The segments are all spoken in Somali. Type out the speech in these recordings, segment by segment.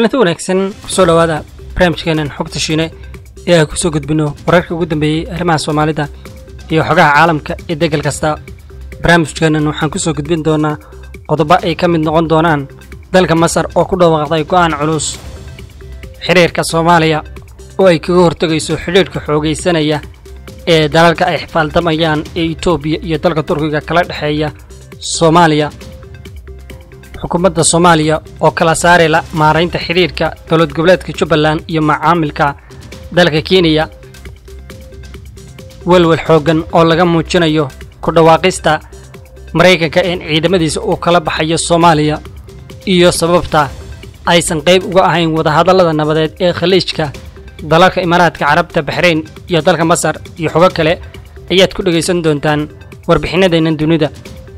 kulanti wanaagsan kusoo dhowaada barnaamijkeenan xogta shiine ee aan kusoo gudbino wararka ugu dambeeyey arrimaha soomaalida iyo xogaha caalamka ee degal kasta barnaamijkeenan waxaan kusoo gudbin doonaa qodobo ay ka mid noqon doonaan dalka masar oo ku dhawaaqday go'aan culus xidhiirka soomaaliya oo ay kaga hortegayso xidhiirhka xoogaysanaya ee dalalka ay xifaaldamayaan ee etoobiya iyo dalka turkiga kala dhexeeya soomaaliya xukuumadda soomaaliya oo kala saarayla maaraynta xidhiirka dowlad goboleedka jubbaland iyo macaamilka dalka kenya welwel xooggan oo laga muujinayo ku dhawaaqista maraykanka in ciidamadiisa uu kala baxayo soomaaliya iyo sababta aysan qayb uga ahayn wadahadallada nabadeed ee khaliijka dalalka imaaraadka carabta baxrayn iyo dalka masar iyo xogo kale ayaad ku dhegaysan doontaan warbixinadeennan dunida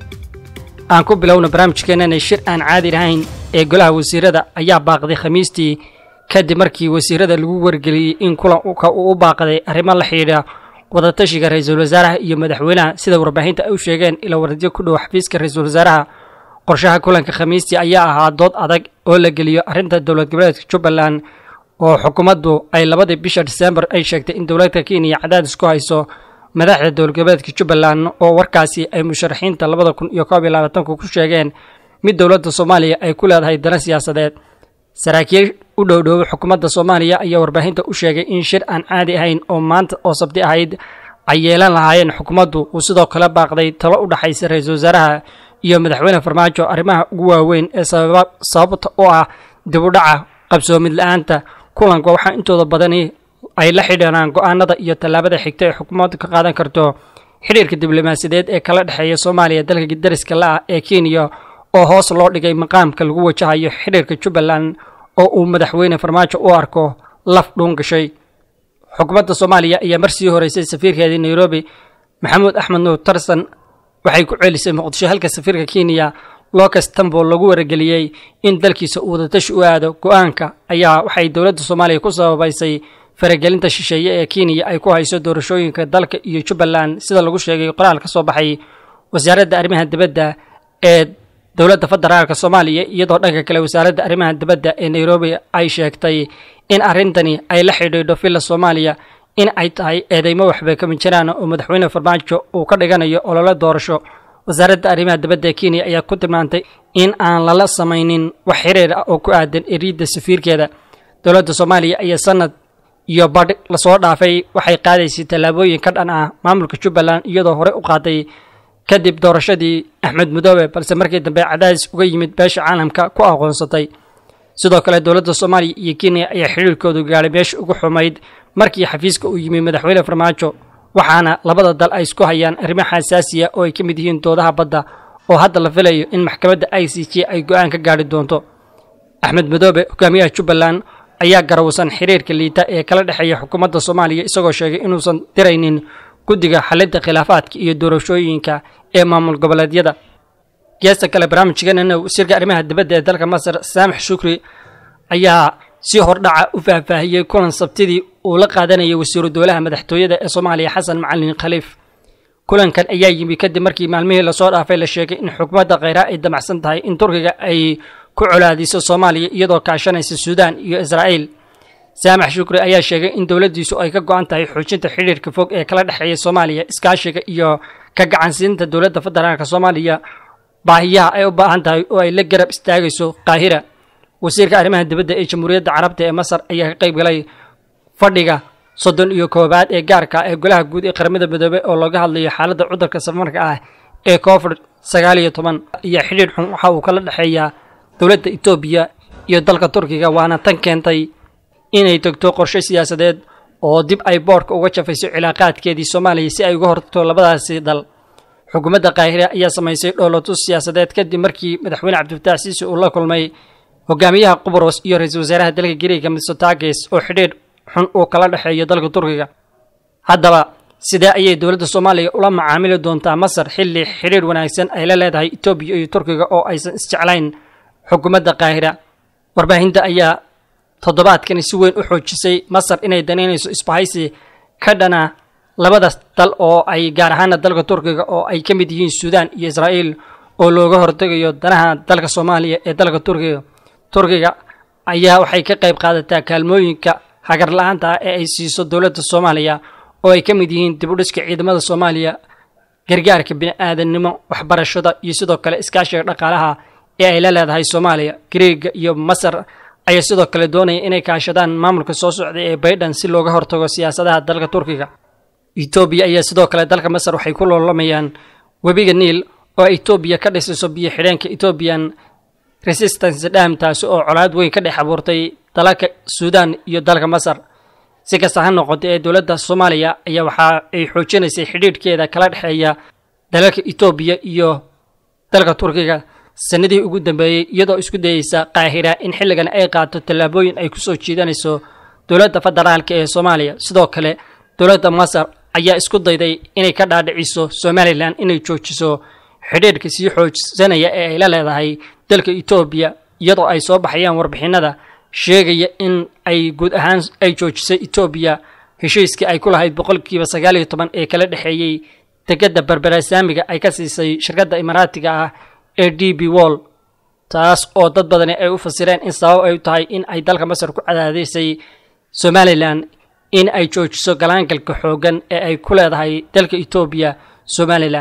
aan ku bilowna barnaamijkeenana shir aan caadi lahayn ee golaha wasiirada ayaa baaqday khamiistii kadib markii wasiirada lagu wargeliyey in kulanka uu u baaqday arrimo la xidhiidha wadatashiga ra-iisul wasaaraha iyo madaxweynaha sida warbaahinta ay u sheegeen ila waradyo ku dhow xafiiska ra-iisul wasaaraha qorshaha kulanka khamiistii ayaa ahaa dood adag oo la geliyo arrinta dowlad goboleedka jubbaland oo xukuumaddu ay labadii bisha disembar ay sheegtay in dowladda kenya cadaadis ku hayso madaxda dowlad goboleedka jubbaland oo warkaasi ay musharaxiinta labada kun iyo koob iyo labaatanku ku sheegeen mid dowladda soomaaliya ay ku leedahay dana siyaasadeed saraakiil u dhowdhooba xukuumadda soomaaliya ayaa warbaahinta u sheegay in shir aan caadi ahayn oo maanta oo sabti ahayd ay yeelan lahaayeen xukuumaddu uu sidoo kale baaqday talo u dhexaysa ra-iisul wasaaraha iyo madaxweyne farmaajo arrimaha ugu waaweyn ee sababta u ah dib u dhaca qabsoomid la-aanta kulanka waxaa intooda badani ay la xidhiiraan go'aanada iyo tallaabada xigta ee xukuumaddu ka qaadan karto xidhiirka diblomaasiyadeed ee kala dhexeeya soomaaliya dalka dariska la-ah ee kenya oo hoos loo dhigay maqaamka lagu wajahayo xidhiirka jubbaland oo uu madaxweyne farmaajo u arko laf dhuun gashay xukuumadda soomaaliya ayaa mar sii horeysay safiirkeedii nairobi maxamuud axmed nuur tarsan waxay ku ceelisay muqdisho halka safiirka kenya locas tambo lagu warageliyey in dalkiisa uu wadatashi u aado go-aanka ayaa waxay dowladda soomaaliya ku sababaysay faragelinta shisheeye ee kenya ay ku hayso doorashooyinka dalka iyo jubbaland sida lagu sheegay qoraal ka soo baxay wasaaradda arrimaha dibadda ee dowladda federaalk soomaaliya iyadoo dhanka kale wasaaradda arrimaha dibadda ee nairobi ay sheegtay in arrintani ay la xidhiidho villa soomaaliya in ay tahay eedeymo waxbay kama jiraan oo madaxweyne farmaajo uu ka dhiganayo olole doorasho wasaaradda arrimaha dibadda ee kenya ayaa ku tilmaantay in aan lala samaynin wax xiriir ah oo ku aadan eriidda safiirkeeda dowladda soomaaliya ayaa sanad iyo badh lasoo dhaafay waxay qaadaysay tallaabooyin ka dhan ah maamulka jubbaland iyadoo horey u qaaday kadib doorashadii axmed mudoobe balse markii dambe cadaadis uga yimid beesha caalamka ku aqoonsatay sidoo kale dowladda soomaaliya iyo kenya ayaa xidhiirkoodu gaadhay meesha ugu xumayd markii xafiiska uu yimi madaxweyne farmaajo waxaana labada dal ay isku hayaan arrimo xasaasiya oo ay ka mid yihiin doodaha badda oo hadda la filayo in maxkamadda i c j ay go-aan ka gaadhi doonto axmed madoobe hogaamiyaha jubbaland ayaa garawsan xiriirka liita ee kala dhexeeya xukuumadda soomaaliya isagoo sheegay inuusan diraynin guddiga xalinta khilaafaadka iyo doorashooyinka ee maamul goboleedyada geesta kale barnaamijkeenana wasiirka arrimaha dibadda ee dalka masar saamix shukri ayaa si hordhaca u faahfaahiyey kulan sabtidii uu la qaadanayay wasiiru dowlaha madaxtooyada ee soomaaliya xasan macalin khaliif kulankan ayaa yimi kadib markii maalmihii lasoo dhaafay la sheegay in xukuumadda kheyraa ay damacsan tahay in turkiga ay ku colaadiso soomaaliya iyadoo kaashanaysa suudaan iyo israa'iil saamax shukri ayaa sheegay in dowladdiisu ay ka go-an tahay xoojinta xidhiirka fog ee kala dhexeeya soomaaliya iskaashiga iyo ka gacansiinta dowladda federaalk soomaaliya baahiyaha ay u baahan tahay oo ay la garab istaagayso qaahira wasiirka arrimaha dibadda ee jamhuuriyadda carabta ee masar ayaa ka qayb galay fadhiga soddon iyo koowaad ee gaarka ee golaha guud ee qaramada midoobe oo looga hadlayo xaaladda cudurka safarka ah ee covid sagaal iyo toban iyo xidhiir xun waxa uu kala dhexeeyaa dowladda etoobiya iyo dalka turkiga waana tan keentay inay tegto qorshe siyaasadeed oo dib ay boorka uga jafayso cilaaqaadkeedii soomaaliya si ay uga hortagto labadaasi dal xukuumadda kaahire ayaa samaysay dhoolotus siyaasadeed kadib markii madaxweyne cabdifataax siisi uu la kulmay hogaamiyaha qubros iyo ra-iisul wasaaraha dalka gariega mitsotakis oo xidhiir xun uu kala dhexeeyo dalka turkiga haddaba sidee ayay dowladda soomaaliya ula macaamili doontaa masar xilli xidhiir wanaagsan ay la leedahay etoobiya iyo turkiga oo aysan isjeclayn xukuumadda kaahira warbaahinta ayaa toddobaadkani si weyn u xoojisay masar inay danaynayso isbahaysi ka dhana labadaas dal oo ay gaar ahaana dalka turkiga oo ay ka mid yihiin suudaan iyo israa'iil oo looga hortegayo danaha dalka soomaaliya ee dalka turkiga turkiga ayaa waxay ka qayb qaadataa kaalmooyinka hagar la-aanta ah ee ay siiso dowladda soomaaliya oo ay ka mid yihiin dib u dhiska ciidamada soomaaliya gargaarka bini-aadannimo waxbarashada iyo sidoo kale iskaashiga dhaqaalaha ee ay la leedahay soomaaliya greega iyo masar ayaa sidoo kale doonaya inay kaashadaan maamulka soo socda ee baydhan si looga hortago siyaasadaha dalka turkiga etoobiya ayaa sidoo kale dalka masar waxay ku loolamayaan webiga niil oo etoobiya ka dhisayso biyo xidheenka ethoobiyan resistance dham taasi oo colaad weyn ka dhex abuurtay dalalka suudaan iyo dalka masar si kasta ha noqotay ee dowladda soomaaliya ayaa waxa ay xoojinaysay xidhiidhkeeda kala dhexeeya dalalka etoobiya iyo dalka turkiga sanadihii ugu dambeeyey iyadoo isku dayeysa qaahira in xilligan ay qaato tallaabooyin ay ku soo jiidanayso dowladda federaalka ee soomaaliya sidoo kale dowladda masar ayaa isku dayday inay ka dhaadhiciso somalilan inay joojiso xidhiidhka sii xoojsanaya ee ay la leedahay dalka etoobiya iyadoo ay soo baxayaan warbixinada sheegaya in ay guud ahaan ay joojisay etoobiya heshiiskii ay ku lahayd boqolkiiba sagaal iyo toban ee kala dhexeeyey degada berberasaamiga ay ka siisay shirkadda imaaraatiga ah ee d b wall taas oo dad badani ay u fasireen in sabab ay tahay in ay dalka masar ku cadaadaysay somalilan in ay joojiso galaangalka xooggan ee ay ku leedahay dalka etoobiya somalilan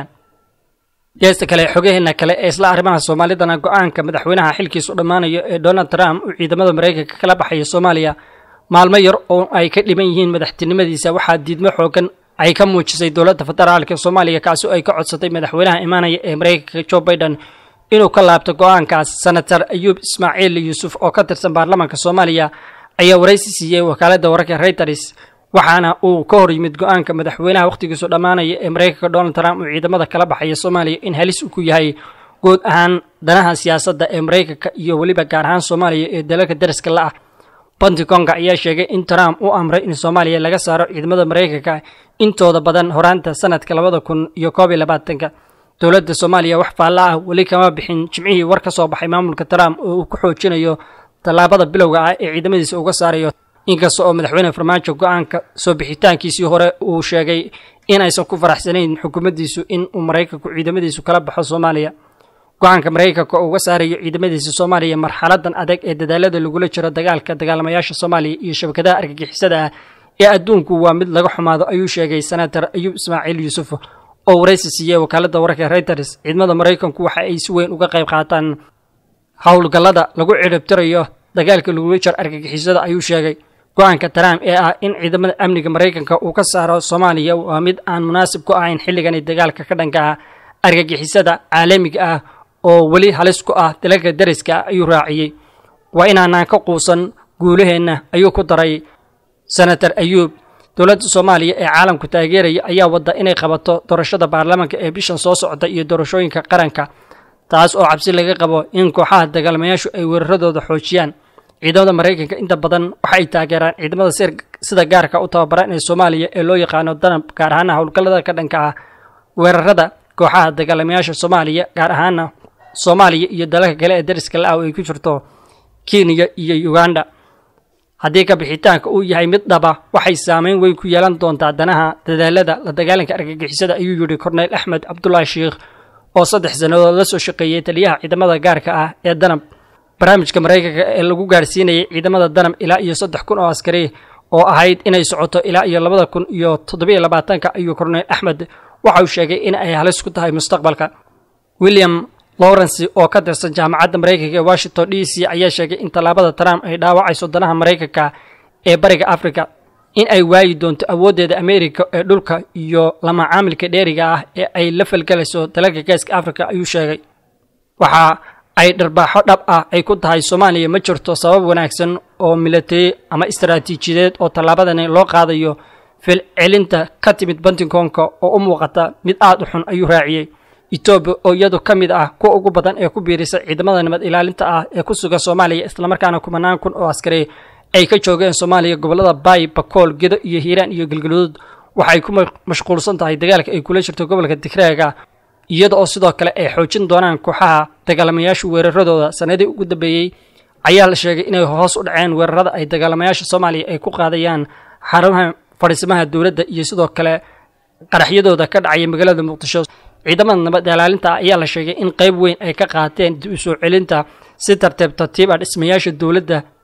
geesta kale xogaheena kale ee isla arrimaha soomaalidana go-aanka madaxweynaha xilkiisu dhammaanayo ee donald trump uu ciidamada maraykanka kala baxaya soomaaliya maalmo yar oo ay ka dhiban yihiin madaxtinimadiisa waxaa diidmo xoogan ay ka muujisay dowladda federaalka soomaaliya kaasi oo ay ka codsatay madaxweynaha imaanaya ee maraykanka joe biden inuu ka laabto go-aankaas senator ayuub ismaaciil yuusuf oo ka tirsan baarlamaanka soomaaliya ayaa waraysi siiyey wakaaladda wararka reuters waxaana uu ka hor yimid go-aanka madaxweynaha wakhtigiisu dhammaanaya ee maraykanka donald trump uu ciidamada kala baxaya soomaaliya in halis uu ku yahay guud ahaan danaha siyaasadda ee maraykanka iyo weliba gaar ahaan soomaaliya ee dalalka dariska la ah pentigonga ayaa sheegay in trump uu amray in soomaaliya laga saaro ciidamada maraykanka intooda badan horaanta sanadka labada kun iyo koob iyo labaatanka dowladda soomaaliya wax faalla ah weli kama bixin jimcihii war ka soo baxay maamulka trump oo uu ku xoojinayo tallaabada bilowga ah ee ciidamadiisa uga saarayo inkasta oo madaxweyne farmaajo go-aanka soo bixitaankiisii hore uu sheegay in aysan ku faraxsanayn xukuumaddiisu in uu maraykanku ciidamadiisu kala baxo soomaaliya go-aanka maraykanka oo uga saarayo ciidamadiisa soomaaliya marxaladan adag ee dadaalada lagula jiro dagaalka dagaalamayaasha soomaaliya iyo shabakadaha argagixisada ah ee adduunku waa mid laga xumaado ayuu sheegay senator ayuub ismaaciil yuusuf oo waraysi siiyey wakaaladda wararka reuters ciidamada maraykanku waxa ay si weyn uga qayb qaataan howlgallada lagu ciribtirayo dagaalka lagula jiro argagixisada ayuu sheegay go-aanka trump ee ah in ciidamada amniga maraykanka uu ka saaro soomaaliya waa mid aan munaasib ku ahayn xilligani dagaalka ka dhanka ah argagixisada caalamiga ah oo weli halis ku ah dalalka dariska ah ayuu raaciyey waa inaanaan ka quusan guulaheenna ayuu ku daray senator ayuub dowladda soomaaliya ee caalamku taageeraya ayaa wadda inay qabato doorashada baarlamaanka ee bishan soo socda iyo doorashooyinka qaranka taas oo cabsi laga qabo in kooxaha dagaalamayaashu ay weeraradooda xoojiyaan ciidamada maraykanka inta badan waxa ay taageeraan ciidamada sida gaarka u tababaran ee soomaaliya ee loo yaqaano danab gaar ahaana howlgallada ka dhanka ah weerarada kooxaha dagaalamayaasha soomaaliya gaar ahaana soomaaliya iyo dalalka kale ee dariska la-ah oo ay ku jirto kenya iyo uganda haddii ka bixitaanka uu yahay mid dhaba waxay saameyn weyn ku yeelan doontaa danaha dadaalada la dagaalanka argagixisada ayuu yidhi korneyl axmed cabdulaahi sheikh oo saddex sannadood la soo shaqeeyey taliyaha ciidamada gaarka ah ee danab barnaamijka maraykanka ee lagu gaarsiinayay ciidamada danab ilaa iyo saddex kun oo askari oo ahayd inay socoto ilaa iyo labada kun iyo toddobiyo labaatanka ayuu korneyl axmed waxa uu sheegay in ay halis ku tahay mustaqbalka william lawrence oo ka tirsan jaamacadda maraykanka ee washington d c ayaa sheegay in tallaabada trump ay dhaawacayso danaha maraykanka ee bariga africa in ay waayi doonto awooddeeda ameerika ee dhulka iyo lamacaamilka dheeriga ah ee ay la falgelayso dalalka geeska africa ayuu sheegay waxa ay dharbaaxo dhab ah ay ku tahay soomaaliya ma jirto sabab wanaagsan oo milatari ama istaraatiijiyadeed oo tallaabadani loo qaadayo filcelinta ka timid bantinkoonka oo u muuqata mid aad u xun ayuu raaciyey etoobiya oo iyadu ka mid ah kuwa ugu badan ee ku biirisa ciidamada nabad ilaalinta ah ee ku sugan soomaaliya islamarkaana kumanaan kun oo askari ay ka joogeen soomaaliya gobollada baay bakool gedo iyo hiiraan iyo galgaluud waxay ku mashquulsan tahay dagaalka ay kula jirto gobolka digraaga iyada oo sidoo kale ay xoojin doonaan kooxaha dagaalamayaasha weeraradooda sanadii ugu dambeeyey ayaa la sheegay inay hoos u dhaceen weerarada ay dagaalamayaasha soomaaliya ay ku qaadayaan xarumaha fadhiismaha dowladda iyo sidoo kale qaraxyadooda ka dhacaya magaalada muqdisho ciidamada nabad ilaalinta ayaa la sheegay in qayb weyn ay ka qaateen dib u soo celinta si tartiib tartiib ah dhismayaasha dowladda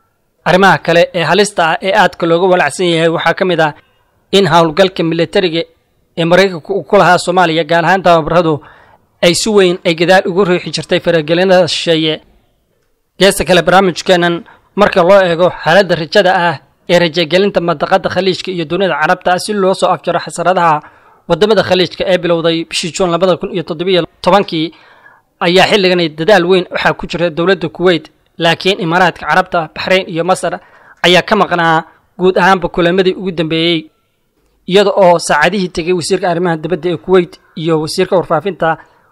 arrimaha kale ee halista ah ee aadka looga walacsan yahay waxaa ka mid ah in howlgalka militariga ee maraykanka uu ku lahaa soomaaliya gaar ahaan tababaradu ay si weyn ay gadaal ugu riixi jirtay faragelinada shisheeye geesta kale barnaamijkeenan marka loo eego xaaladda rajada ah ee rajagelinta mandaqada khaliijka iyo dunida carabta ah si loo soo afjaro xasaradaha wadamada khaliijka ee bilowday bishii juun labada kun iyo toddobiyo tobankii ayaa xilligani dadaal weyn waxaa ku jira dowladda kuweyt laakiin imaaraadka carabta baxrayn iyo masar ayaa ka maqnaa guud ahaanba kulamadii ugu dambeeyey iyada oo saacadihii tegay wasiirka arrimaha dibadda ee kuweyt iyo wasiirka warfaafinta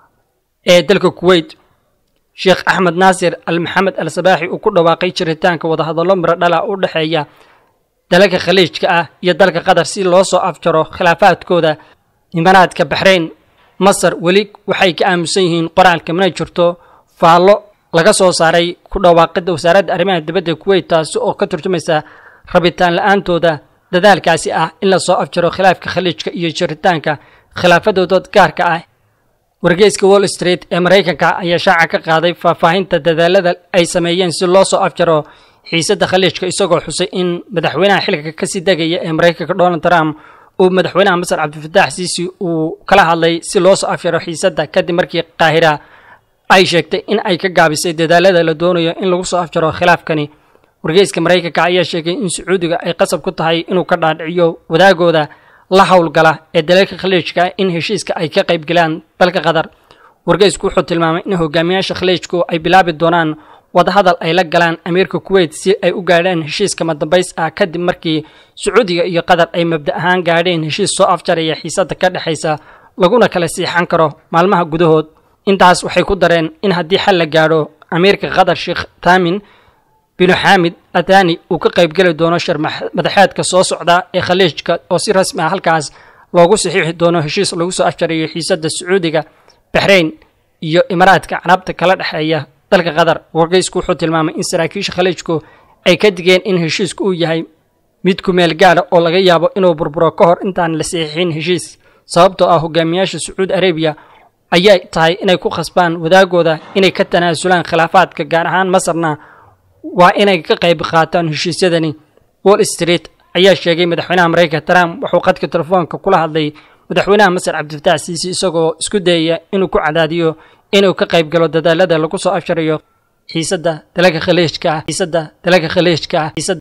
ee dalka kuweyt sheekh axmed naasir al maxamed al sabaaxi uu ku dhawaaqay jiritaanka wadahadallo miro dhala u dhexeeya dalalka khaliijka ah iyo dalka qatar si loo soo afjaro khilaafaadkooda imaaraadka baxrayn masar weli waxay ka aamusan yihiin qoraalka mana jirto faallo laga soo saaray ku dhawaaqidda wasaaradda arrimaha dibadda kuweyt taasi oo ka turjumaysa rabitaan la-aantooda dadaalkaasi ah in la soo afjaro khilaafka khaliijka iyo jiritaanka khilaafadooda gaarka ah wargeyska wall street ee maraykanka ayaa shaaca ka qaaday faahfaahinta dadaalada ay sameeyeen si loo soo afjaro xiisadda khaliijka isagoo xusay in madaxweynaha xilka kasii degaya ee maraykanka donald trump uu madaxweynaha masar cabdifatax siisi uu kala hadlay si loo soo afjaro xiisadda kadib markii qaahira ay sheegtay in ay ka gaabisay dadaalada la doonayo in lagu soo afjaro khilaafkani wargeyska maraykanka ayaa sheegay in sacuudiga ay qasab ku tahay inuu ka dhaadhiciyo wadaagooda la howlgala ee dalalka khaliijka in heshiiska ay ka qayb galaan dalka qatar wargeysku wuxuu tilmaamay in hogaamiyaasha khaliijku ay bilaabi doonaan wadahadal ay la galaan amiirka kuweyt si ay u gaadhaan heshiiska madambays ah kadib markii sacuudiga iyo qatar ay mabda ahaan gaadheen heshiis soo afjaraya xiisadda ka dhexaysa laguna kala siixan karo maalmaha gudahood intaas waxay ku dareen in haddii xal la gaadho amiirka qatar sheekh taamin binu xaamid atani uu ka qaybgeli doono shir madaxeedka soo socda ee khaliijka oo si rasmi ah halkaas loogu saxiixi doono heshiis lagu soo afjarayo xiisadda sacuudiga baxrayn iyo imaaraadka carabta kala dhexeeya dalka qatar wargeysku wuxuu tilmaamay in saraakiisha khaliijku ay ka digeen in heshiisku uu yahay mid ku meel gaara oo laga yaabo inuu burburo ka hor intaan la saxiixin heshiis sababtoo ah hogaamiyaasha sacuudi arabiya ayay tahay inay ku khasbaan wadaagooda inay ka tanaasulaan khilaafaadka gaar ahaan masarna waa inay ka qayb qaataan heshiisyadani wall street ayaa sheegay madaxweynaha maraykanka trump wuxuu qadka telefoonka kula hadlay madaxweynaha masar cabdifatax siisi isagoo isku dayaya inuu ku cadaadiyo inuu ka qayb galo dadaalada lagu soo afsharayo xiisadda dalalka khaliijka ah xiisadda dalalka khaliijka ah